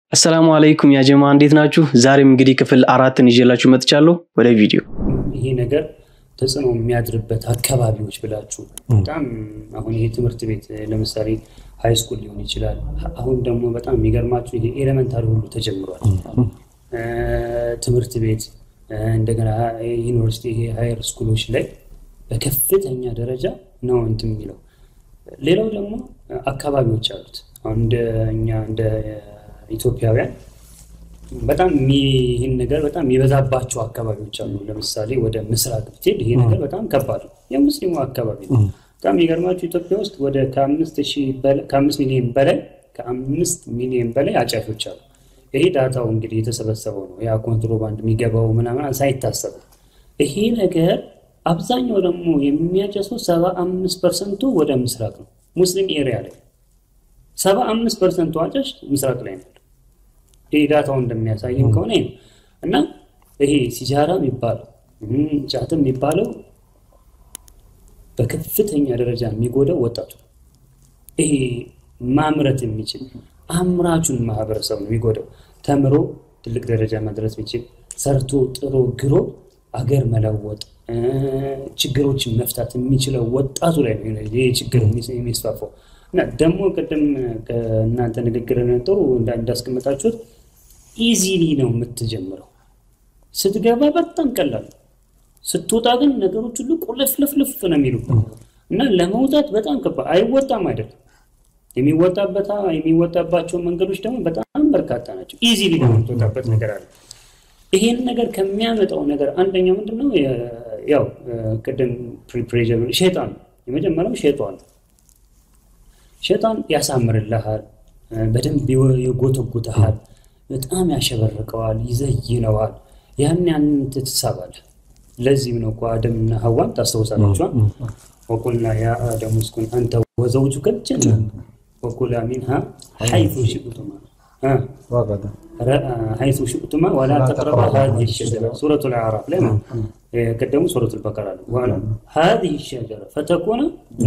አሰላሙ አለይኩም ያጀማ እንዴት ናችሁ? ዛሬም እንግዲህ ክፍል አራትን ይዤላችሁ መጥቻለሁ። ወደ ቪዲዮ ይሄ ነገር ተጽዕኖ የሚያድርበት አካባቢዎች ብላችሁ በጣም አሁን ይሄ ትምህርት ቤት ለምሳሌ ሃይ ስኩል ሊሆን ይችላል። አሁን ደግሞ በጣም የሚገርማችሁ ይሄ ኤሌመንታሪ ሁሉ ተጀምሯል። ትምህርት ቤት እንደገና ዩኒቨርሲቲ፣ ይሄ ሃየር ስኩሎች ላይ በከፍተኛ ደረጃ ነው እንትን የሚለው። ሌላው ደግሞ አካባቢዎች አሉት። አሁን እንደ እኛ እንደ ኢትዮጵያውያን በጣም ይህን ነገር በጣም የሚበዛባቸው አካባቢዎች አሉ። ለምሳሌ ወደ ምስራቅ ብትሄድ ይሄ ነገር በጣም ከባድ ነው። የሙስሊሙ አካባቢ ነው። በጣም የሚገርማቸው ኢትዮጵያ ውስጥ ወደ ከአምስት ሚሊዮን በላይ ከአምስት ሚሊዮን በላይ አጫሾች አሉ። ይሄ ዳታው እንግዲህ የተሰበሰበው ነው። ያ ኮንትሮባንድ የሚገባው ምናምን ሳይታሰብ ይሄ ነገር አብዛኛው ደግሞ የሚያጨሰው ሰባ አምስት ፐርሰንቱ ወደ ምስራቅ ነው። ሙስሊም ኤሪያ ላይ ሰባ አምስት ፐርሰንቱ አጫሽ ምስራቅ ላይ ነው። ይህ ዳታው እንደሚያሳይም ከሆነ ነው እና ይሄ ሲጃራ የሚባለው ጫትም የሚባለው በከፍተኛ ደረጃ የሚጎዳው ወጣቱ ይሄ ማምረት የሚችል አምራቹን ማህበረሰብ ነው የሚጎዳው። ተምሮ ትልቅ ደረጃ መድረስ የሚችል ሰርቶ ጥሮ ግሮ አገር መለወጥ ችግሮችን መፍታት የሚችለው ወጣቱ ላይ ነው ይህ ችግር የሚስፋፋው። እና ደግሞ ቅድም ከእናንተ ንግግር ጥሩ እንዳስቀመጣችሁት ኢዚሊ ነው የምትጀምረው። ስትገባ በጣም ቀላል፣ ስትወጣ ግን ነገሮች ሁሉ ቁልፍልፍልፍ ነው የሚሉ እና ለመውጣት በጣም ከባድ አይወጣም አይደለም። የሚወጣበት የሚወጣባቸው መንገዶች ደግሞ በጣም በርካታ ናቸው። ኢዚሊ ነው የምትወጣበት ነገር አለ። ይሄን ነገር ከሚያመጣው ነገር አንደኛው ምንድን ነው? ያው ቅድም ፕሪፕሬዥን ሸይጣን ነው የመጀመሪያው ሸይጣን ነው። ሸይጣን ያሳምርልሃል፣ በደንብ ይጎተጉተሃል፣ በጣም ያሸበርቀዋል፣ ይዘይነዋል። ያን ያንን ትሳባለህ። ለዚህም ነው እኮ አደምና ሀዋን ታስታውሳላችኋል። ወቁልና ያ አደም እስኩን አንተ ወዘውጁከ ልጀነ ወኩላ ሚንሃ ሐይቱ ሽእቱማ ሐይቱ ሽእቱማ ወላ ተቅረባ ሀዚህ ሸጀራ ሱረቱ ልአዕራፍ ላይ ቀደሙ ሱረቱ ልበቀራ ሀዚህ ሸጀራ ፈተኩነ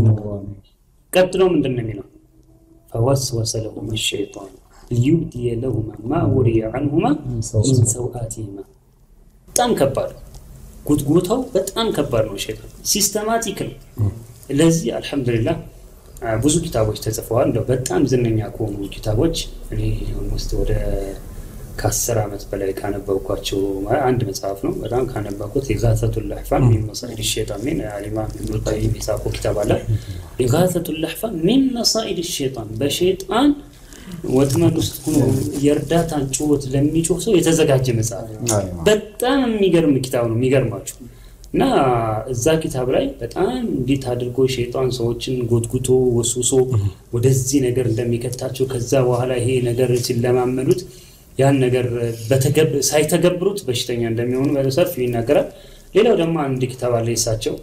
ቀጥሎ ምንድን ነው የሚለው? ፈወስወሰ ለሁማ ሸይጣን ሊዩብድየ ለሁማ ማ ውሪየ አንሁማ ሚን ሰውአቲሂማ። በጣም ከባድ ጉትጎታው በጣም ከባድ ነው። ሸይጣን ሲስተማቲክ ነው። ለዚህ አልሐምዱሊላህ ብዙ ኪታቦች ተጽፈዋል። እንደው በጣም ዝነኛ ከሆኑ ኪታቦች እኔ ውስጥ ወደ ከአስር ዓመት በላይ ካነበብኳቸው አንድ መጽሐፍ ነው። በጣም ካነበብኩት ኢጋሰቱል ለሕፋን ሚን መሳኢድ ሸይጣን ሚን አሊማም ኢብኑል ቀይም የጻፈው ኪታብ አለ። ኢጋሰቱል ለሕፋን ሚን መሳኢድ ሸይጣን በሸይጣን ወጥመድ ውስጥ ሆኖ የእርዳታን ጩኸት ለሚጮህ ሰው የተዘጋጀ መጽሐፍ በጣም የሚገርም ኪታብ ነው። የሚገርማችሁ እና እዛ ኪታብ ላይ በጣም እንዴት አድርጎ ሸይጣን ሰዎችን ጎትጉቶ ወስውሶ ወደዚህ ነገር እንደሚከታቸው ከዛ በኋላ ይሄ ነገር ሲለማመዱት ያን ነገር ሳይተገብሩት በሽተኛ እንደሚሆኑ በሰፊው ይናገራል። ሌላው ደግሞ አንድ ኪታብ አለ የሳቸው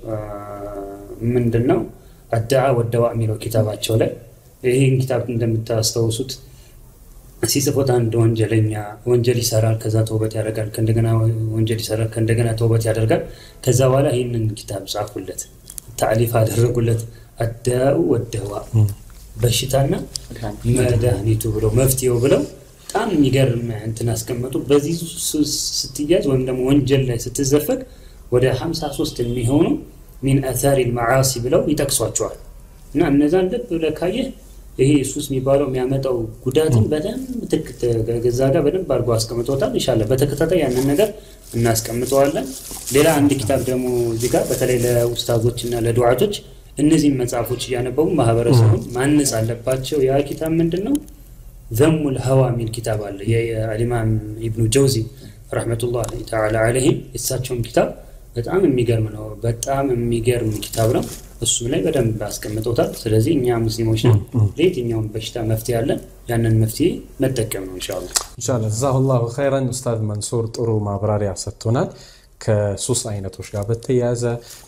ምንድን ነው አዳአ ወደዋ የሚለው ኪታባቸው ላይ ይህን ኪታብ እንደምታስታውሱት ሲጽፎት አንድ ወንጀለኛ ወንጀል ይሰራል፣ ከዛ ተውበት ያደርጋል፣ ከእንደገና ወንጀል ይሰራል፣ ከእንደገና ተውበት ያደርጋል። ከዛ በኋላ ይህንን ኪታብ ጻፉለት፣ ታሊፍ አደረጉለት። አዳኡ ወደዋ በሽታና መድኃኒቱ ብለው መፍትሄው ብለው በጣም የሚገርም እንትን አስቀመጡ። በዚህ ስትያዝ ወይም ደግሞ ወንጀል ላይ ስትዘፈቅ ወደ 53 የሚሆኑ ሚን አታሪ መዓሲ ብለው ይጠቅሷቸዋል። እና እነዛን ልብ ብለህ ካየህ ይሄ ሱስ የሚባለው የሚያመጣው ጉዳትን በደንብ ገዛ ጋር በደንብ አድርጎ አስቀምጦታል። ይሻለ በተከታታይ ያንን ነገር እናስቀምጠዋለን። ሌላ አንድ ኪታብ ደግሞ እዚህ ጋር በተለይ ለኡስታዞች እና ለዱዓቶች እነዚህም መጽሐፎች እያነበቡ ማህበረሰቡን ማነጽ አለባቸው። ያ ኪታብ ምንድን ነው? ዘሙል ሀዋ የሚል ኪታብ አለ። የአሊማም ኢብኑ ጀውዚ ረሕመቱላህ ተዓላ አለይሂም የእሳቸውን ኪታብ በጣም የሚገርም ነው። በጣም የሚገርም ኪታብ ነው። እሱም ላይ በደንብ አስቀምጠውታል። ስለዚህ እኛ ሙስሊሞች ነው ለየትኛውም በሽታ መፍትሄ አለን። ያንን መፍትሄ መጠቀም ነው እንሻላ ኢንሻላህ። ጀዛሁላሁ ኸይረን ኡስታዝ መንሱር ጥሩ ማብራሪያ ሰጥቶናል። ከሱስ አይነቶች ጋር በተያያዘ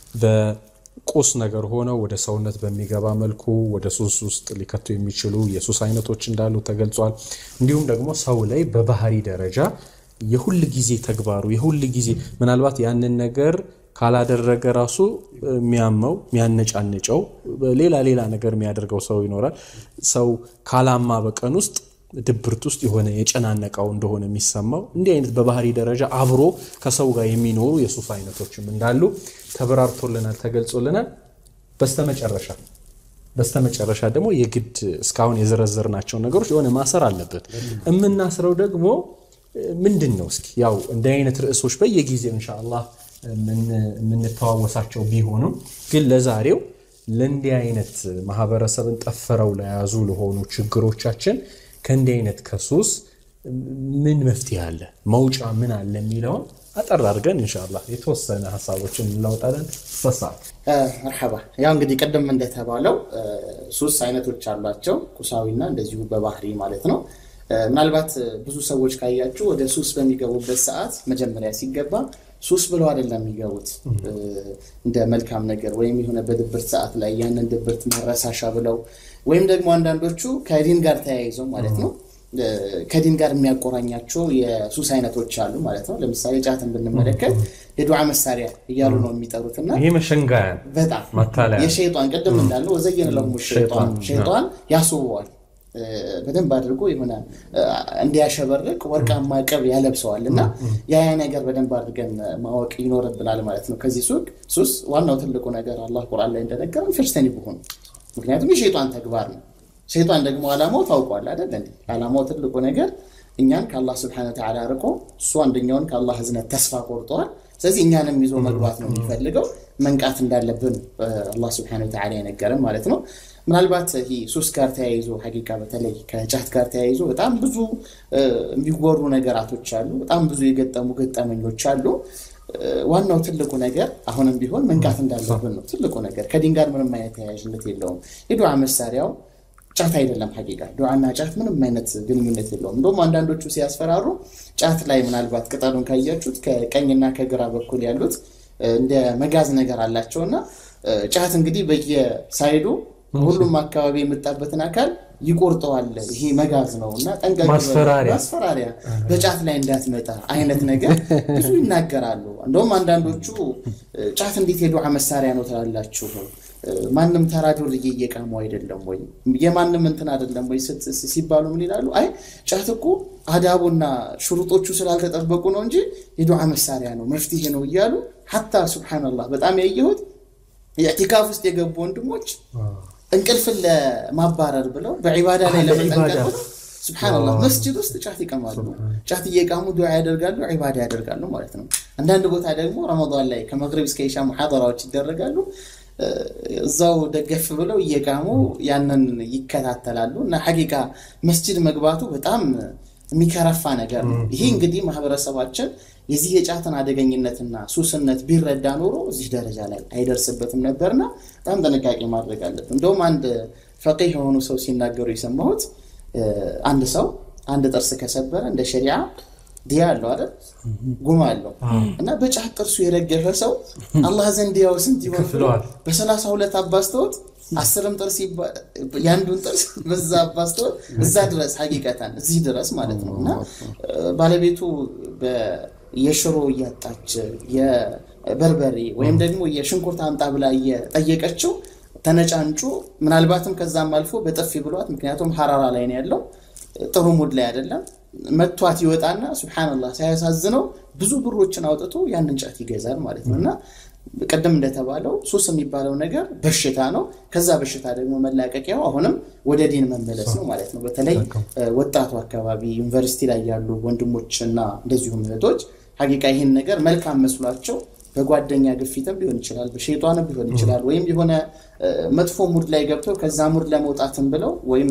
በቁስ ነገር ሆነው ወደ ሰውነት በሚገባ መልኩ ወደ ሱስ ውስጥ ሊከቱ የሚችሉ የሱስ አይነቶች እንዳሉ ተገልጿል። እንዲሁም ደግሞ ሰው ላይ በባህሪ ደረጃ የሁል ጊዜ ተግባሩ የሁል ጊዜ ምናልባት ያንን ነገር ካላደረገ ራሱ የሚያመው የሚያነጫንጨው ሌላ ሌላ ነገር የሚያደርገው ሰው ይኖራል። ሰው ካላማ በቀን ውስጥ ድብርት ውስጥ የሆነ የጨናነቀው እንደሆነ የሚሰማው እንዲህ አይነት በባህሪ ደረጃ አብሮ ከሰው ጋር የሚኖሩ የሱስ አይነቶችም እንዳሉ ተበራርቶልናል፣ ተገልጾልናል። በስተመጨረሻ በስተመጨረሻ ደግሞ የግድ እስካሁን የዘረዘርናቸውን ነገሮች የሆነ ማሰር አለበት። የምናስረው ደግሞ ምንድን ነው? እስኪ ያው እንደ አይነት ርዕሶች በየጊዜው ኢንሻአላህ የምንተዋወሳቸው ቢሆኑም ግን ለዛሬው ለእንዲህ አይነት ማህበረሰብን ጠፍረው ለያዙ ለሆኑ ችግሮቻችን ከእንዲህ አይነት ከሱስ ምን መፍትሄ አለ፣ መውጫ ምን አለ የሚለውን አጠር አድርገን ኢንሻአላህ የተወሰነ ሀሳቦችን እንለውጣለን። ሰሳት መርሐባ። ያው እንግዲህ ቅድም እንደተባለው ሱስ አይነቶች አሏቸው፣ ቁሳዊና እንደዚሁ በባህሪ ማለት ነው። ምናልባት ብዙ ሰዎች ካያችሁ ወደ ሱስ በሚገቡበት ሰዓት መጀመሪያ ሲገባ ሱስ ብለው አይደለም የሚገቡት እንደ መልካም ነገር ወይም የሆነ በድብርት ሰዓት ላይ ያንን ድብርት ማረሳሻ ብለው ወይም ደግሞ አንዳንዶቹ ከዲን ጋር ተያይዘው ማለት ነው ከዲን ጋር የሚያቆራኛቸው የሱስ አይነቶች አሉ ማለት ነው። ለምሳሌ ጫትን ብንመለከት የዱዓ መሳሪያ እያሉ ነው የሚጠሩትና ይሄ መሸንጋያ በጣም ማታለያ የሸይጣን ቅድም እንዳለው ወዘየነ ለሁሙ ሸይጣን ሸይጣን ያስውበዋል በደንብ አድርጎ የሆነ እንዲያሸበርቅ ወርቃማ ቅብ ያለብሰዋል እና ያ ያ ነገር በደንብ አድርገን ማወቅ ይኖርብናል ማለት ነው። ከዚህ ሱቅ ሱስ ዋናው ትልቁ ነገር አላህ ቁርአን ላይ እንደነገረን ፈጅተኒ ብሆን ምክንያቱም የሸይጣን ተግባር ነው። ሸይጣን ደግሞ ዓላማው ታውቋል አይደል እንዴ? ዓላማው ትልቁ ነገር እኛን ከአላህ ስብሐነ ወተዓላ ርቆ እሱ አንደኛውን ከአላህ ህዝነት ተስፋ ቆርጠዋል። ስለዚህ እኛንም ይዞ መግባት ነው የሚፈልገው። መንቃት እንዳለብን አላህ ስብሐነ ወተዓላ የነገረን ማለት ነው። ምናልባት ይህ ሱስ ጋር ተያይዞ ሀቂቃ በተለይ ከጫት ጋር ተያይዞ በጣም ብዙ የሚወሩ ነገራቶች አሉ። በጣም ብዙ የገጠሙ ገጠመኞች አሉ። ዋናው ትልቁ ነገር አሁንም ቢሆን መንቃት እንዳለብን ነው ትልቁ ነገር። ከዲን ጋር ምንም አይነት ተያያዥነት የለውም። የዱዓ መሳሪያው ጫት አይደለም። ሀቂቃ ዱዓና ጫት ምንም አይነት ግንኙነት የለውም። እንደውም አንዳንዶቹ ሲያስፈራሩ ጫት ላይ ምናልባት ቅጠሉን ካያችሁት ከቀኝና ከግራ በኩል ያሉት እንደ መጋዝ ነገር አላቸውና ጫት እንግዲህ በየሳይዱ ሁሉም አካባቢ የመጣበትን አካል ይቆርጠዋል። ይሄ መጋዝ ነው እና ጠንቀቅ ማስፈራሪያ ማስፈራሪያ በጫት ላይ እንዳትመጣ አይነት ነገር ብዙ ይናገራሉ። እንደውም አንዳንዶቹ ጫት እንዴት የዱዓ መሳሪያ ነው ትላላችሁ? ማንም ተራ ዱርዬ እየቃሙ አይደለም ወይ የማንም እንትን አይደለም ወይ ሲባሉ ምን ይላሉ? አይ ጫት እኮ አዳቡና ሽሩጦቹ ስላልተጠበቁ ነው እንጂ የዱዓ መሳሪያ ነው መፍትሄ ነው እያሉ ሀታ ሱብሓነላህ በጣም ያየሁት የኢዕቲካፍ ውስጥ የገቡ ወንድሞች እንቅልፍን ለማባረር ብለው በዒባዳ ላይ ለመጠንቀቅ ብለው ሱብሓነላህ መስጅድ ውስጥ ጫት ይቀማሉ። ጫት እየቃሙ ዱዓ ያደርጋሉ፣ ዒባዳ ያደርጋሉ ማለት ነው። አንዳንድ ቦታ ደግሞ ረመዳን ላይ ከመግሪብ እስከ ኢሻ ሙሐደራዎች ይደረጋሉ። እዛው ደገፍ ብለው እየቃሙ ያንን ይከታተላሉ እና ሐቂቃ መስጅድ መግባቱ በጣም የሚከረፋ ነገር ነው። ይሄ እንግዲህ ማህበረሰባችን የዚህ የጫትን አደገኝነትና ሱስነት ቢረዳ ኖሮ እዚህ ደረጃ ላይ አይደርስበትም ነበርና በጣም ጥንቃቄ ማድረግ አለብን። እንደውም አንድ ፈቂህ የሆኑ ሰው ሲናገሩ የሰማሁት አንድ ሰው አንድ ጥርስ ከሰበረ እንደ ሸሪዓ ዲያ አለው አይደል? ጉማ አለው እና በጫት ጥርሱ የረገፈ ሰው አላህ ዘንድ ያው ስንት ይሆን በሰላሳ ሁለት አባስተውት አስርም ጥርስ የአንዱን ጥርስ በዛ አባስተውት እዛ ድረስ ሀቂቀተን እዚህ ድረስ ማለት ነው እና ባለቤቱ የሽሮ እያጣች የበርበሬ ወይም ደግሞ የሽንኩርት አምጣ ብላ እየጠየቀችው ተነጫንጩ ምናልባትም ከዛም አልፎ በጥፊ ብሏት፣ ምክንያቱም ሀራራ ላይ ነው ያለው ጥሩ ሙድ ላይ አይደለም። መቷት ይወጣና ሱብሓነላህ ሳያሳዝነው ብዙ ብሮችን አውጥቶ ያንን ጫት ይገዛል ማለት ነው እና ቅድም እንደተባለው ሱስ የሚባለው ነገር በሽታ ነው። ከዛ በሽታ ደግሞ መላቀቂያው አሁንም ወደ ዲን መመለስ ነው ማለት ነው። በተለይ ወጣቱ አካባቢ ዩኒቨርሲቲ ላይ ያሉ ወንድሞችና እንደዚሁም እህቶች ሀቂቃ ይህን ነገር መልካም መስሏቸው በጓደኛ ግፊትም ሊሆን ይችላል፣ በሸይጧንም ሊሆን ይችላል። ወይም የሆነ መጥፎ ሙድ ላይ ገብተው ከዛ ሙድ ለመውጣትም ብለው ወይም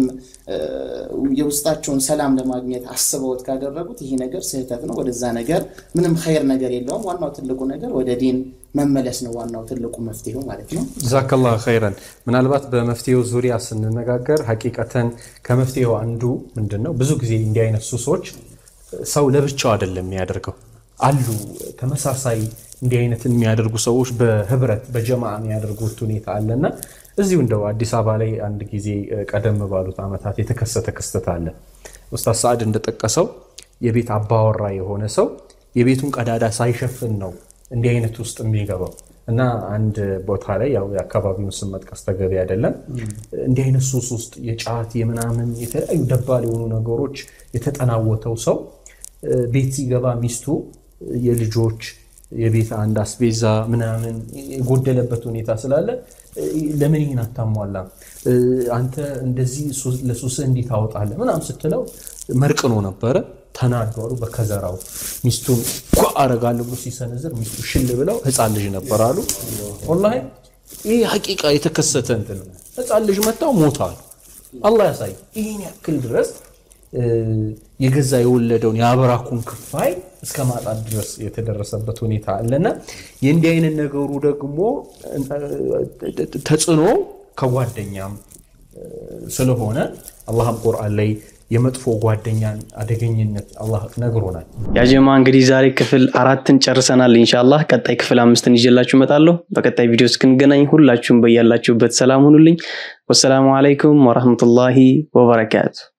የውስጣቸውን ሰላም ለማግኘት አስበውት ካደረጉት ይሄ ነገር ስህተት ነው። ወደዛ ነገር ምንም ኸይር ነገር የለውም። ዋናው ትልቁ ነገር ወደ ዲን መመለስ ነው። ዋናው ትልቁ መፍትሄው ማለት ነው። ጀዛከላሁ ኸይረን። ምናልባት በመፍትሄው ዙሪያ ስንነጋገር ሀቂቀተን ከመፍትሄው አንዱ ምንድን ነው? ብዙ ጊዜ እንዲህ አይነት ሱሶች ሰው ለብቻው አይደለም የሚያደርገው አሉ ተመሳሳይ እንዲህ አይነት የሚያደርጉ ሰዎች በህብረት በጀማ የሚያደርጉት ሁኔታ አለና እዚሁ እንደው አዲስ አበባ ላይ አንድ ጊዜ ቀደም ባሉት ዓመታት የተከሰተ ክስተት አለ። ኡስታዝ ሰዓድ እንደጠቀሰው የቤት አባወራ የሆነ ሰው የቤቱን ቀዳዳ ሳይሸፍን ነው እንዲህ አይነት ውስጥ የሚገባው እና አንድ ቦታ ላይ ያው የአካባቢውን ስም መጥቀስ ተገቢ አይደለም። እንዲህ አይነት ሱስ ውስጥ የጫት የምናምን የተለያዩ ደባል የሆኑ ነገሮች የተጠናወተው ሰው ቤት ሲገባ ሚስቱ የልጆች የቤት አንድ አስቤዛ ምናምን የጎደለበት ሁኔታ ስላለ ለምን ይህን አታሟላም? አንተ እንደዚህ ለሱስህ እንዲህ ታወጣለህ ምናምን ስትለው መርቅኖ ነበረ። ተናዷሉ። በከዘራው ሚስቱን ጓ አረጋለሁ ብሎ ሲሰነዝር ሚስቱ ሽል ብለው ህፃን ልጅ ነበር አሉ። ወላሂ ይህ ሀቂቃ የተከሰተ እንትን ነው። ህፃን ልጅ መታው ሞታሉ። አላህ ያሳይ። ይህን ያክል ድረስ የገዛ የወለደውን የአብራኩን ክፋይ እስከ ማጣት ድረስ የተደረሰበት ሁኔታ አለና የእንዲህ አይነት ነገሩ ደግሞ ተጽዕኖ ከጓደኛም ስለሆነ አላህም ቁርአን ላይ የመጥፎ ጓደኛን አደገኝነት አላህ ነግሮናል። ያጀማ እንግዲህ ዛሬ ክፍል አራትን ጨርሰናል። ኢንሻላህ ቀጣይ ክፍል አምስትን ይዤላችሁ እመጣለሁ። በቀጣይ ቪዲዮ እስክንገናኝ ሁላችሁም በያላችሁበት ሰላም ሁኑልኝ። ወሰላሙ አለይኩም ወረህመቱላሂ ወበረካቱ።